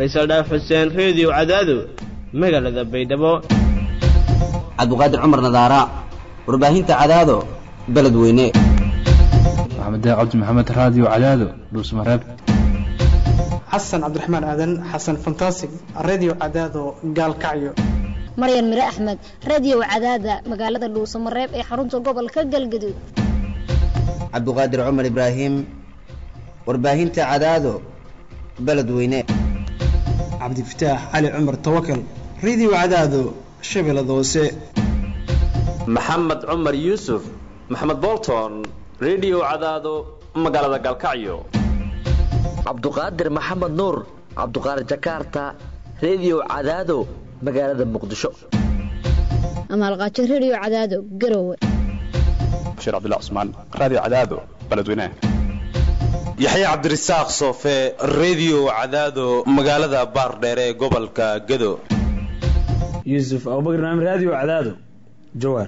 faysal dhaaf xuseen reediyo cadaado magaalada baydhabo cabdiqaadir cumar nadaara warbaahinta cadaado beledweyne maxamed cabdi maxamed raadiyo cadaado dhuusmareeb xasan cabdiraxmaan aadan xasan fantasig redio cadaado gaalkacyo maryan mire axmed radio cadaada magaalada dhuusamareeb ee xarunta gobolka galgaduud cabdiqaadir cumar ibraahim warbaahinta cadaado beledweyne cabdifataax cali cumar tawakal redio cadaado shabeellada hoose maxamed cumar yuusuf maxamed bolton redio cadaado magaalada gaalkacyo cabduqaadir maxamed nuur cabduqaadir jakarta redio cadaado magaalada muqdisho amaalqaajo redio cadaado garowe bashiir cabdilla cusmaan raadiyo cadaado beledweynaha yaxya cabdirasaaq soofe redio cadaado magaalada baardheere ee gobolka gado yuusuf abubakar maamid raadiyo cadaado jawaar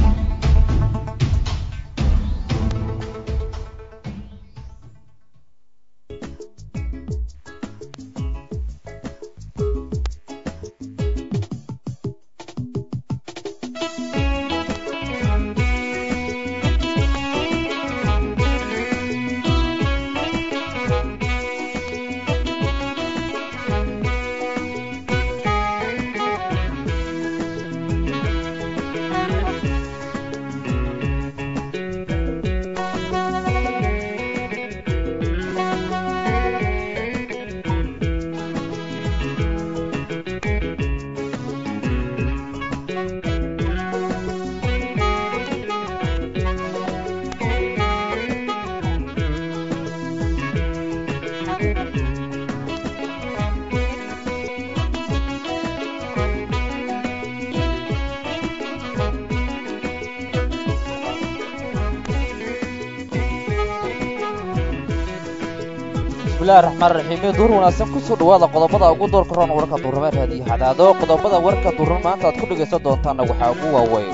bismillahi raxmaan raxiim duur wanaagsan kusoo dhawaada qodobada ugu doorka roon warka duurame raadiyo hadaado qodobada warka duuran maanta aad ku dhegaysan doontaanna waxaa ugu waaweyn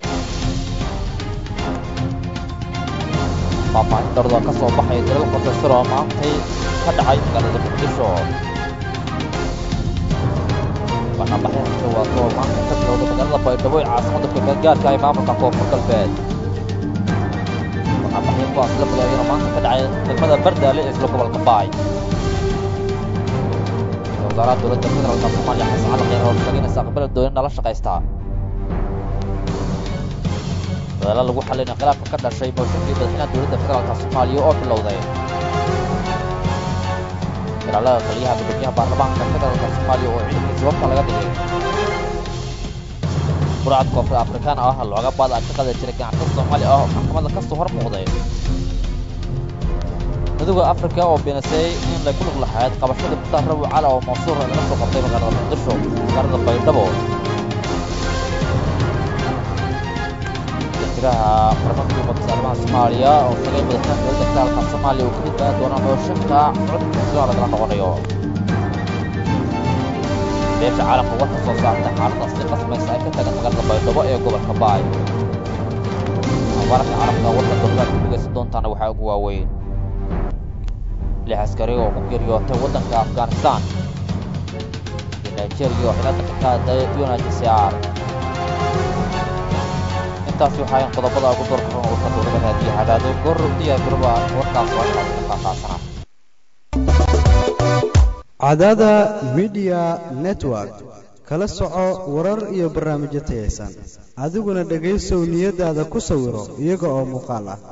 faahfaahin darda ka soo baxaya dalal qofesar oo maantay ka dhacay magaalada muqdisho banaanbaxay xishowaad oo maanta ka bilowda magaalada baydhabo ee caasimada kumeedgaarka ee maamulka koonfur galbeed banaanbaxyo kuwaas la bilaabiyana maanta ka dhacay degmada bardaale ee isla gobolka baay wasaaraha dowladda federaalka soomaaliya xasan cali kheyr oo sheegay inaysa aqbala doonin nala shaqaystaa dadaalo lagu xallinay khilaafka ka dhashay mooshinkii madaxweynaha dowladda federaalka soomaaliya oo bilowday ilaalada taliyaha gudoomiyaha baarlamaanka federaalka soomaaliya oo ciidankii sababta laga dhigay burcad koonfur afrikaan ah looga baada ka qada jiray ganacsatada soomaali ah oo maxkamadda ka soo hor muuqday midowda afrika oo beenisay in lay ku lug lahayd qabashada mukhtaar rabi cala oo mansuur laga soo qabtay magaalada muqdisho magaalada baydhabo jiraha barnaamijka ummadda saalimaha soomaaliya oo sagay madaxweynaha dowladda federaalka soomaaliya uu ka mid baa doona mooshinka codka sidoo lagala noqonayo beesha caalamka war ka soo saartay xaalada si qasmaysa ay ka tagan magaalada baydhabo ee gobolka baay wararka caalamka warka dowladaad ku dhegaysan doontaana waxaa ugu waaweyn lix askari oo ku geeriyootay waddanka afghanistan iyo nigeria oo xilada ka qaaday unhcr intaasi waxaayn qodobada ugu doorka roon warka dowlada raadiyo hadaado goor diyaar garoba warkaas oo intaas ka faahfaahsanaa cadaada midiya network kala soco warar iyo barnaamijyo tayaysan adiguna dhegaysow niyadaada ku sawiro iyaga oo muuqaal ah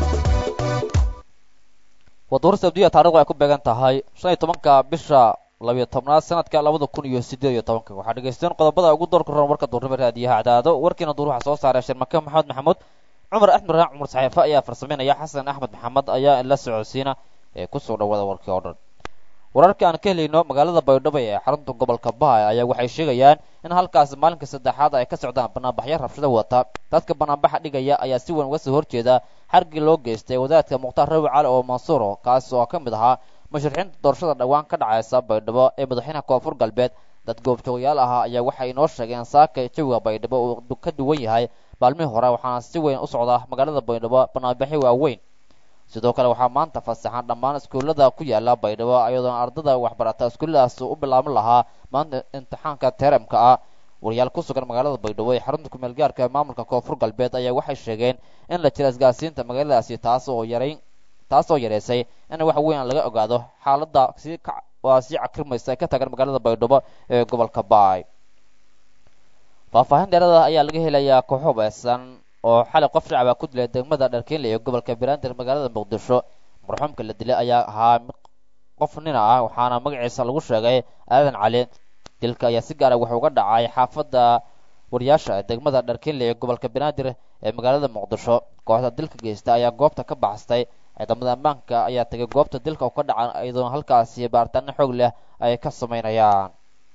waduur sabdiya taarikhdu ay ku beegan tahay shan iyo tobanka bisha labiyo tobnaad sanadka labada kun iyo siddeed iyo tobanka waxaa dhegaysteen qodobada ugu doorka roon warka duurnimo raadiyaha cadaado warkiina duur waxaa soo saaray sharmake maxamed maxamuud cumar axmed raac cumar saxeefe ayaa farsameynaya xasan axmed maxamed ayaa la socodsiina ee kusoo dhawaada warkii oo dhan wararka aan ka helayno magaalada baydhabo ee xarunta gobolka baay ayaa waxay sheegayaan in halkaas maalinka saddexaad ay ka socdaan banaanbaxyo rabshado wata dadka banaanbaxa dhigaya ayaa si weyn uga soo horjeeda xargii loo geystay wadaadka mukhtaar rabi cali oo mansuuro kaas oo ka mid ahaa musharixiinta doorashada dhowaan ka dhacaysa baydhabo ee madaxweynaha koonfur galbeed dad goobjoogayaal ahaa ayaa waxay inoo sheegeen saaka jawiga baydhabo uu ka duwan yahay maalmihii hore waxaana si weyn u socda magaalada baydhabo banaanbaxyo waaweyn sidoo kale waxaa maanta fasaxan dhammaan iskuullada ku yaala baydhabo iyadoona ardada waxbarata iskuulladaas u bilaaban lahaa maanta imtixaanka teramka ah wariyaal ku sugan magaalada baydhabo ee xarunta kumeel gaarka ee maamulka koonfur galbeed ayaa waxay sheegeen in la jira isgaarsiinta magaaladaasi taas oo yarayn taas oo yareysay in wax weyn laga ogaado xaaladda sii ka waa sii cakrimaysa ka tagan magaalada baydhabo ee gobolka baay faahfaahin dheerada ayaa laga helayaa koox hubaysan oo xalay qof shacaba ku dilay degmada dharkiinle ee gobolka banaadir magaalada muqdisho marxuumka la dilay ayaa ahaa qof nina ah waxaana magaciisa lagu sheegay aadan cali dilka ayaa si gaara wuxuu uga dhacay xaafadda wariyaasha ee degmada dharkiinle ee gobolka banaadir ee magaalada muqdisho kooxda dilka geysta ayaa goobta ka baxsatay ciidamada ammaanka ayaa tegay goobta dilka u ka dhaca iyadoona halkaasi baaritaano xoog leh ay ka samaynayaan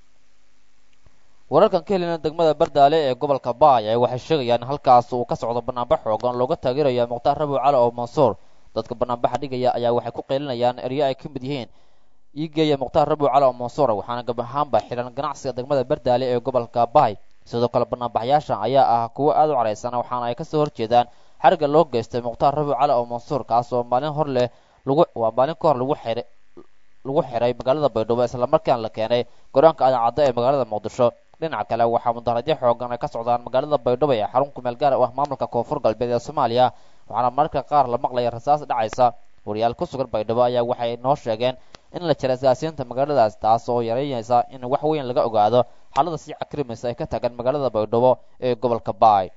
wararkan ka helina degmada bardaale ee gobolka baay ay waxay sheegayaan in halkaas uu ka socdo banaanbax xoogan looga taageeraya mukhtaar rabiw cali oo mansuur dadka banaanbaxa dhigaya ayaa waxay ku qeylinayaan eryo ay ka mid yihiin iigeeya mukhtaar rabiw cali oo mansuur waxaana gab ahaanba xihan ganacsiga degmada bardaale ee gobolka baay sidoo kale banaanbaxyaasha ayaa ah kuwo aada u caraysan waxaana ay kasoo horjeedaan xariga loo geystay mukhtaar rabiw cali oo mansuur kaas oo maalin hor leh lagu waa maalin ka hor lagu xiray lagu xiray magaalada baydhabo islamarkaana la keenay go-aanka adaacadda ee magaalada muqdisho dhinaca kale waxaa mudaharadyo xoogan ay ka socdaan magaalada baydhabo ee xarun kumeel gaar u ah maamulka koonfur galbeed ee soomaaliya waxaana mararka qaar la maqlaya rasaas dhacaysa wariyaal ku sugan baydhabo ayaa waxay noo sheegeen in la jira isgaasiinta magaaladaas taas oo yareynaysa in wax weyn laga ogaado xaalada sii cakrimaysa ay ka tagan magaalada baydhabo ee gobolka baay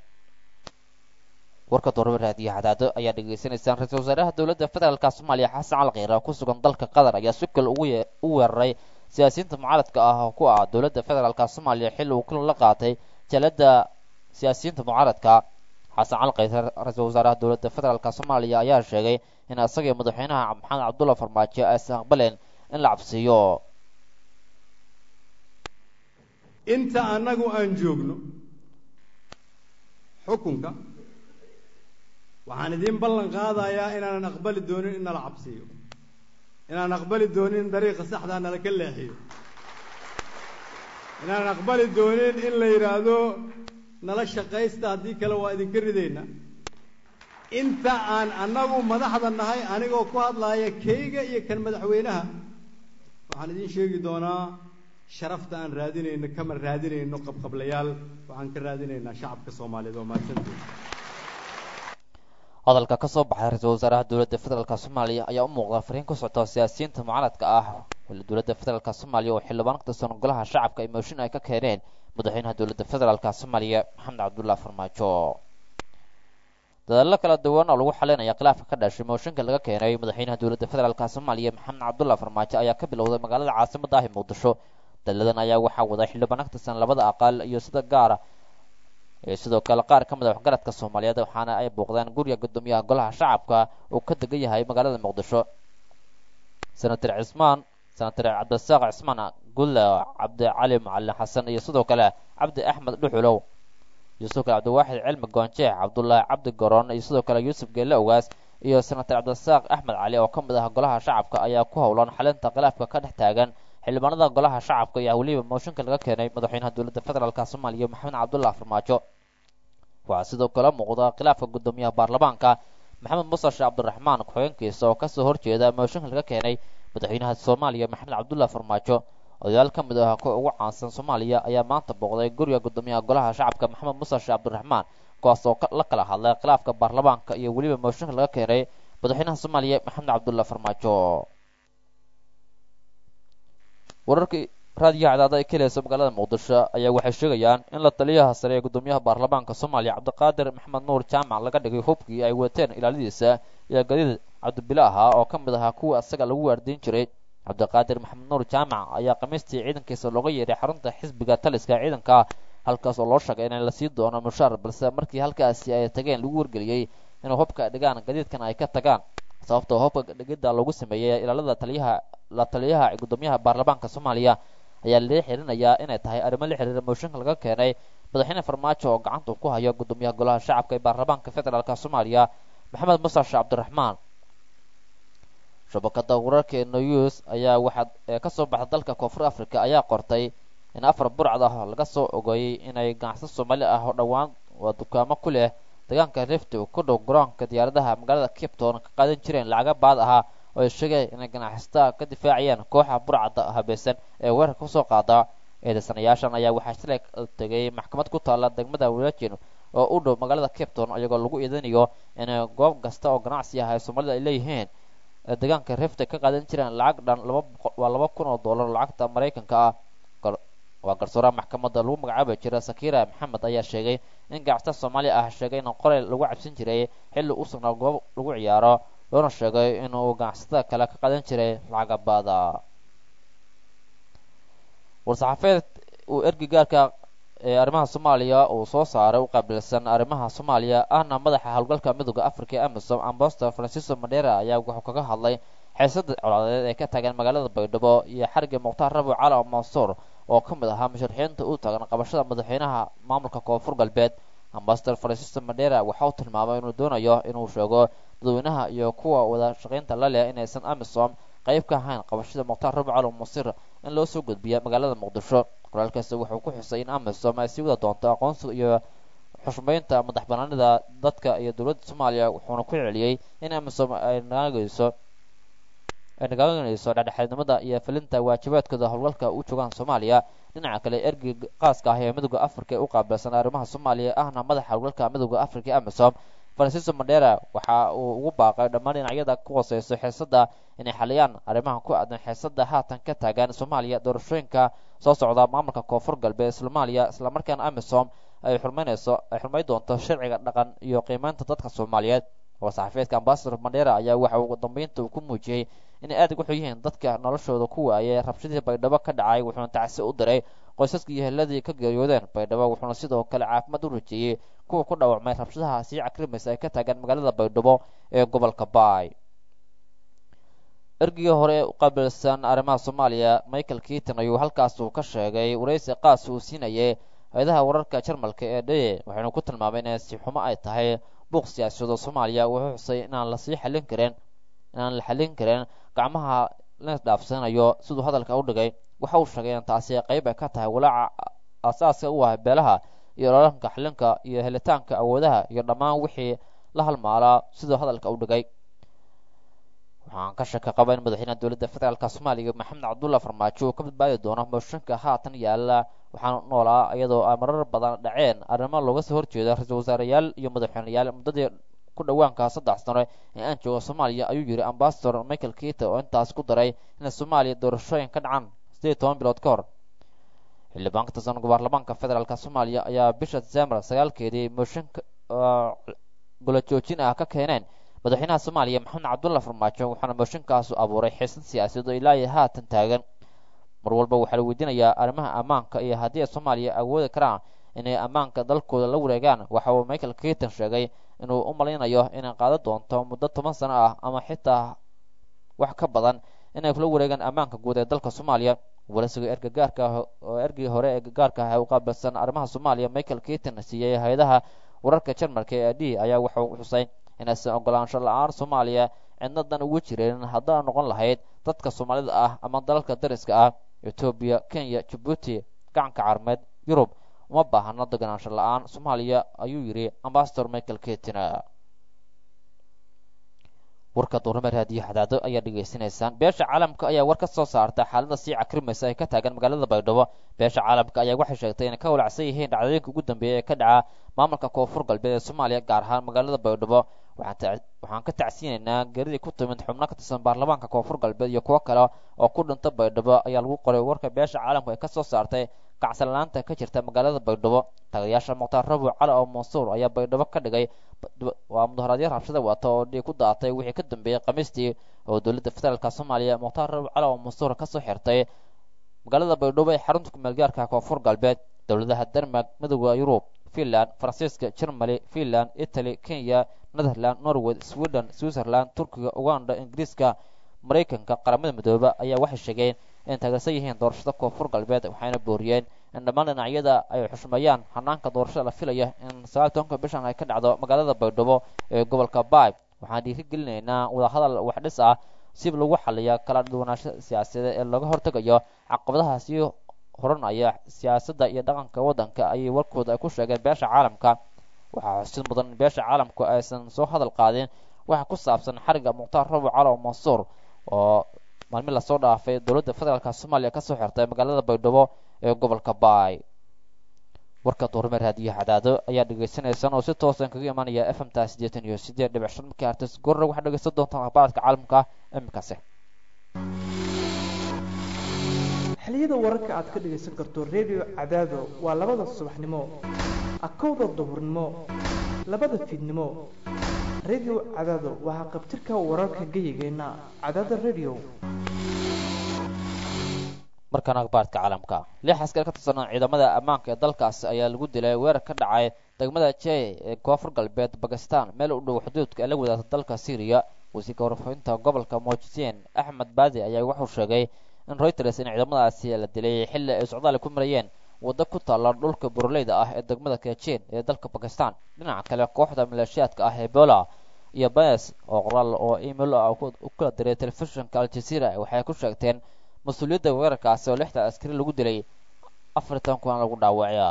warka dooraba raadiyo hadaado ayaa dhegaysanaysaan ra-iisul wasaaraha dowladda federaalka soomaaliya xasan cali kheyre oo ku sugan dalka qatar ayaa si kale ugu u weeraray siyaasiyiinta mucaaradka ah oo ku ah dowladda federaalka soomaaliya xilli uu kulan la qaatay jalada siyaasiyiinta mucaaradka xasan cali kheyre ra-iisul wasaaraha dowladda federaalka soomaaliya ayaa sheegay in isaga madaxweynaha maxamed cabdulla farmaajo aysan aqbaleen in la cabsiiyo inta annagu aan joogno xukunka waxaan idiin ballan qaadayaa inaanan aqbali doonin in nala cabsiiyo inaan aqbali doonin in dariiqa saxdaa nala ka leexiyo inaanan aqbali doonin in la yidhaahdo nala shaqaysta haddii kale waa idinka ridayna inta aan annagu madaxda nahay anigoo ku hadlaaya kayga iyo kan madaxweynaha waxaan idiin sheegi doonaa sharafta aan raadinayno kama raadinayno qabqablayaal waxaan ka raadinaynaa shacabka soomaaliyeed oo mahadsanteed hadalka ka soo baxay ra-iisul wasaaraha dowladda federaalk soomaaliya ayaa u muuqda fariin ku socota siyaasiyiinta mucaaradka ah dowladda federaalk soomaaliya oo xildhibaan ka tirsan golaha shacabka ay mooshin ay ka keeneen madaxweynaha dowladda federaalk soomaaliya maxamed cabdullahi farmaajo dadaallo kala duwan oo lagu xalinaya khilaafka ka dhashay mooshinka laga keenay madaxweynaha dowladda federaalk soomaaliya maxamed cabdullahi farmaajo ayaa ka bilowday magaalada caasimada ah ee muqdisho daladan ayaa waxaa waday xildhibaan ka tirsan labada aqal iyo sida gaara sidoo kale qaar ka mid a waxgaradka soomaaliyeed waxaana ay booqdeen guriga guddoomiyaha golaha shacabka uu ka degan yahay magaalada muqdisho senator cismaan senator cabdisaaq cismaan gulle cabdicali macalin xasan iyo sidoo kale cabdi axmed dhuxulow iyo sidoo kale cabdiwaaxid cilmi goonjeex cabdullaahi cabdi garoon iyo sidoo kale yuusuf geelle ogaas iyo senator cabdisaaq axmed cali oo ka mid ah golaha shacabka ayaa ku howlan xalinta khilaafka ka dhex taagan xildhibaanada golaha shacabka ayaa weliba mooshinka laga keenay madaxweynaha dowladda federaalk soomaaliya maxamed cabdullahi farmaajo waxaa sidoo kale muuqda khilaafka guddoomiyaha baarlamaanka maxamed muuse sheekh cabdiraxmaan ku-xigeenkiisa oo kasoo horjeeda mooshinka laga keenay madaxweynaha soomaaliya maxamed cabdullahi farmaajo odayaal ka mid ah kuwa ugu caansan soomaaliya ayaa maanta booqday guriga guddoomiyaha golaha shacabka maxamed muuse sheekh cabdiraxmaan kuwaas oo la kala hadlay khilaafka baarlamaanka iyo weliba mooshinka laga keenay madaxweynaha soomaaliya maxamed cabdullahi farmaajo wararkii raadiyaha cadaada ay ka helaysa magaalada muqdisho ayaa waxay sheegayaan in la taliyaha sare ee guddoomiyaha baarlamaanka soomaaliya cabdiqaadir maxamed nuur jaamac laga dhigay hubkii ay wateen ilaaladiisa iyo gadiid cabdibile ahaa oo ka mid ahaa kuwa asaga lagu waardiin jiray cabdiqaadir maxamed nuur jaamac ayaa khamiistii ciidankiisa looga yeedhay xarunta xisbiga taliska ciidanka halkaas oo loo sheegay in lasii doono mushaar balse markii halkaasi ay tageen lagu wargeliyey inuu hubka dhigaan gadiidkan ay ka tagaan sababtoo hubka dhigidda lagu sameeyey ilaalada taliyaha la taliyaha guddoomiyaha baarlamaanka soomaaliya ayaa lee xirinayaa inay tahay arrimo la xiriira mooshinka laga keenay madaxweyne farmaajo oo gacanta ku hayo guddoomiyaha golaha shacabka ee baarlamaanka federaalk soomaaliya maxamed muuse sheekh cabdiraxmaan shabakada wararka news ayaa waxaa ka soo baxda dalka koonfur africa ayaa qortay in afar burcad ah laga soo ogeeyey inay ganacsi soomaali ah oo dhowaan waa dukaamo ku leh deegaanka rifti ku dhow garoonka diyaaradaha magaalada cape town ka qaadan jireen lacaga baad ahaa oo ay sheegeen inay ganacsatada ka difaacayaan kooxa burcadda habaysan ee weerarka kusoo qaada eedaysanayaashan ayaa waxaa shalay tegay maxkamad ku taalla degmada walaajin oo u dhow magaalada cape town iyagoo lagu eedanayo in goob kasta oo ganacsi ah ay soomaalida ay leeyihiin deegaanka rifti ka qaadan jireen lacag dhan waa laba kun oo dollar lacagta maraykanka ah waa garsooraha maxkamadda lagu magacaabi jira sakira maxamed ayaa sheegay in ganacsata soomaaliya ah sheegay in qorey lagu cabsin jiray xilli u sugnaa goob lagu ciyaaro loona sheegay inuu ganacsatada kale ka qadan jiray lacaga baada war-saxaafeed uu ergi gaarka ee arrimaha soomaaliya uu soo saaray u qaabilsan arrimaha soomaaliya ahna madaxa howlgalka midooda africa ee amisom ambastor francisco madera ayaa wuxuu kaga hadlay xeesada colaadeed ee ka taagan magaalada baydhabo iyo xariga mukhtaar rabo cala mansuur oo ka mid ahaa musharaxiinta u taagan qabashada madaxweynaha maamulka koonfur galbeed ambasador francisco madera waxa uu tilmaamay inuu doonayo inuu sheego dadweynaha iyo kuwa wada shaqaynta la leh inaysan amisom qayb ka ahayn qabashada mukhtaar rabo cali masir in loo soo gudbiya magaalada muqdisho qoraalkaasi wuxuu ku xusay in amisom ay sii wada doonto aqoonsiga iyo xushmaynta madax banaanida dadka iyo dowladda soomaaliya wuxuuna ku celiyey in amisom ay naagayso ay nagaaganayso dhexdhexaadnimada iyo filinta waajibaadkooda howlgalka u joogaan soomaaliya dhinaca kale ergeyga qaaska ah ee midooda africa ee u qaabilsan arrimaha soomaaliya ahna madaxa howlgalka midooda africa amisom francisco madera waxa uu ugu baaqay dhammaan dhinacyada ku hooseyso xeesada inay xaliyaan arrimaha ku aadan xeesada haatan ka taagan soomaaliya doorashooyinka soo socda maamulka koonfur galbeed soomaaliya islamarkaana amisom ay xurmaynayso ay xurmay doonto sharciga dhaqan iyo qiimeynta dadka soomaaliyeed war-saxaafeedka ambasador madera ayaa waxa uu dambeynta uu ku muujiyey inay aad ugu xun yihiin dadka noloshooda ku waayay rabshadii baydhabo ka dhacay wuxuuna tacsi u diray qoysaskii iyo heladii ka geeriyoodeen baydhabo wuxuuna sidoo kale caafimaad u rajeeyey kuwa ku dhaawacmay rabshadaha sii cakrimaysa ay ka taagan magaalada baydhabo ee gobolka baay ergigii hore u qaabilsan arrimaha soomaaliya michael keaton ayuu halkaas uu ka sheegay waraysi qaas uu siinayay hay-adaha wararka jarmalka ee dhaye waxaynu ku tilmaamay in si xumo ay tahay buuq siyaasiyado soomaaliya wuxuu xusay inaan lasii xallin karin inaan la xallin karin gacmaha la dhaafsanayo siduu hadalka u dhigay waxa uu sheegay in taasi qayb ay ka tahay walaaca aasaaska u ah beelaha iyo oloolanka xalinka iyo helitaanka awoodaha iyo dhammaan wixii la halmaalaa siduu hadalka u dhigay waxaan ka shaka qaba in madaxweynaha dowladda federaalka soomaaliya maxamed cabdulla farmaajo uu ka badbaadi doono mooshinka haatan yaala waxaan noolaa iyadoo ay marar badan dhaceen arrimo looga soo horjeeda ra-iisul wasaareyaal iyo madaxweyneyaal muddadii ku dhowaanka saddex sano ee aan joogo soomaaliya ayuu yidhi ambasador michael keita oo intaas ku daray in soomaaliya doorashooyin ka dhacaan sideed iyo toban bilood ka hor xildhibaan ka tirsan baarlamaanka federaalk soomaaliya ayaa bisha december sagaalkeedii mooshinka golo joojin ah ka keeneen madaxweynaha soomaaliya maxamed cabdulla farmaajo waxaana mooshinkaasu abuuray xiisad siyaasadeed oo ilaa iyo haatan taagan mar walba waxaa la weydiinayaa arrimaha ammaanka iyo haddii ay soomaaliya awoodi karaan inay ammaanka dalkooda la wareegaan waxa uu michael keaton sheegay inuu u malaynayo inay qaadan doonto muddo toban sano ah ama xitaa wax ka badan inay kula wareegaan ammaanka guud ee dalka soomaaliya waraysiga erga gaarka ah oo ergii hore ee gaarka ah ee u qaabilsan arrimaha soomaaliya michael keaton siiyey hay-adaha wararka jarmalka ee d ayaa wuxuu xusay inaysan ogolaansho la-aan soomaaliya cidnadan ugu jirin haddaa noqon lahayd dadka soomaalida ah ama dalalka dariska ah etoobiya kenya jabuuti gacanka carmeed yurub uma baahano deganaansho la-aan soomaaliya ayuu yidhi ambasador michael ketina warka duurnimo raadiyo xadaado ayaa dhegaysanaysaan beesha caalamka ayaa war ka soo saarta xaalada sii cakrimaysa ay ka taagan magaalada baydhabo beesha caalamka ayaa waxay sheegtay inay ka walacsan yihiin dhacdooyinka ugu dambeeya ee ka dhaca maamulka koonfur galbeed ee soomaaliya gaar ahaan magaalada baydhabo waxaan ka tacsiinaynaa geridii ku timid xubno ka tirsan baarlamaanka koonfur galbeed iyo kuwo kale oo ku dhinta baydhabo ayaa lagu qoray warka beesha caalamku ay ka soo saartay kacsanlaanta ka jirta magaalada baydhabo tagayaasha mukhtaar rabuc cali oo mansuur ayaa baydhabo ka dhigay waa mudaharaadyo rabshada wata oo dhiig ku daatay wixii ka dambeeyey khamiistii oo dowladda federaalka soomaaliya mukhtaar rabuc cali oo mansuur kasoo xirtay magaalada baydhabo ee xarunta kumeelgaarka koonfur galbeed dowladaha denmark midooda yurub finland faransiiska germany finland italy kenya netherland norway sweden switzerland turkiga uganda ingiriiska maraykanka qaramada midooba ayaa waxay sheegeen in taageersan yihiin doorashada koonfur galbeed waxayna booriyeen in dhammaan dhinacyada ay xushmeeyaan hanaanka doorashada la filaya in sagaal tobanka bishan ay ka dhacdo magaalada baydhabo ee gobolka baay waxaan dhiiri gelinaynaa wadahadal waxdhis ah si lagu xaliya kala duwanaansho siyaasadeed ee looga hortegayo caqabadaha sii horanaya siyaasadda iyo dhaqanka waddanka ayay warkooda ay ku sheegeen beesha caalamka waxaa xusid mudan in beesha caalamku aysan soo hadal qaadin waxa ku saabsan xariga mukhtaar rabo calow mansuur oo maalmi lasoo dhaafay dowladda federaalka soomaaliya kasoo xirtay magaalada baydhabo ee gobolka baay warka duurme raadiyaha cadaado ayaa dhegeysaneysaan oo si toosan kaga imanaya f m ta siddeetan iyo siddeed dhibic shan markii artis gorre waxaad dhegeysan doontaan akhbaaradka caalamka imikaasi xiliyada wararka aad ka dhegaysan karto redio cadaado waa labada subaxnimo akowda duhurnimo labada fiidnimo redio cadaado waa qabtirka wararka geyigeenna cadaada redio markaan akhbaarka caalamka lix askar ka tirsan ciidamada ammaanka ee dalkaasi ayaa lagu dilay weerar ka dhacay degmada jey ee koonfur galbeed bakistan meel u dhow xuduudka ee la wadaagta dalka syriya wasiirka warfaafinta gobolka mojisien axmed baadi ayaa wuxuu sheegay in reuters in ciidamadaasi la dilay xilli ay socdaali ku marayeen waddo ku taalla dhulka buroleyda ah ee degmada kajin ee dalka bakistan dhinaca kale kooxda maleeshiyaadka ah ebola iyo bes oo qoraal oo email ah u kala diray telefishinka aljazeera waxay ku sheegteen mas-uuliyadda weerarkaasi oo lixda askari lagu dilay afartan kuwan lagu dhaawacya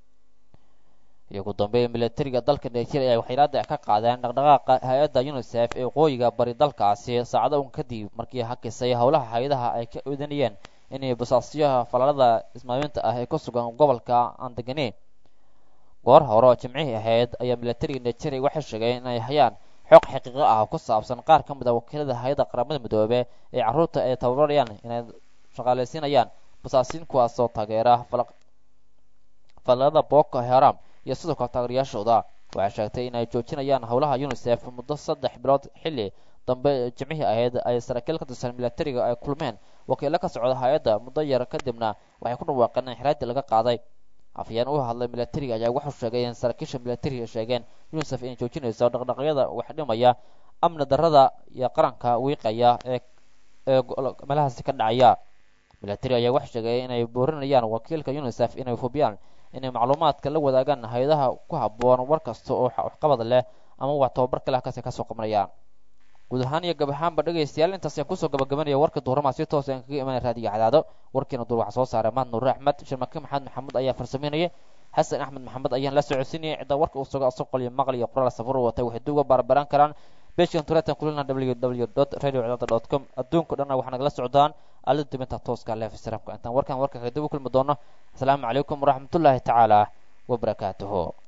iyo ugu dambeyn militariga dalka nigeria ayaa waxaylaada ka qaadeen dhaqdhaqaaqa hay-adda unisef ee waqooyiga bari dalkaasi saacado un kadib markii hakisay howlaha hay-adaha ay ka oodanayeen inay basaasyaha falaalada ismaaminta ah ee ku sugan gobolka aan deganeyn goor hore oo jimcihii ahayd ayaa militariga nigeria waxay sheegeen inay hayaan xog xaqiiqo ah oo ku saabsan qaar ka mid a wakiilada hay-adda qaramada midoobe ee carruurta ay tababarayaan inay shaqaalaysiinayaan basaasiin kuwaasoo taageera falaalada boko haram iyo sidoo kale taageerayaashooda waxay sheegtay in ay joojinayaan howlaha unisef muddo saddex bilood xilli dambe jimcihii ahayd ay saraakiil ka tirsan militariga ay kulmeen wakiilo ka socda hay-adda muddo yar kadibna waxay ku dhawaaqeen in xiraadii laga qaaday afhayeen u hadlay militariga ayaa wuxuu sheegay in saraakiisha militariga sheegeen unisef inay joojinayso dhaqdhaqyada wax dhimaya amni darrada iyo qaranka wiiqaya ee ee meelahaasi ka dhacaya militari ayaa waxay sheegay inay boorinayaan wakiilka unisef inay hubiyaan inay macluumaadka la wadaagaan hay-adaha ku habboon war kasta oo waxqabad leh ama wax tababar kale halkaasi kasoo qabanayaan guud ahaan iyo gab ahaanba dhegaystayaal intaas ayaan kusoo gabagabanaya warka duhurmaa si toos aan kaga imanaya raadiyo cadaado warkiina duur waxaa soo saaray maad nuure axmed sharmake maxamed maxamuud ayaa farsameynayay xasan axmed maxamed ayaan la socodsiinayay cidda warka uu sugo asoo qoliyo maqal iyo qoraal safar watay waxay duuga baarbaraan karaan beeshkan turetan kulina www radio cadaada dot com adduunka dhanna waxaa nagala socdaan alida dibinta tooska leef sramka intaan warkan warka kaga dib u kulmi doono asalaamu calaykum waraxmatullaahi tacaala wabarakaatuhu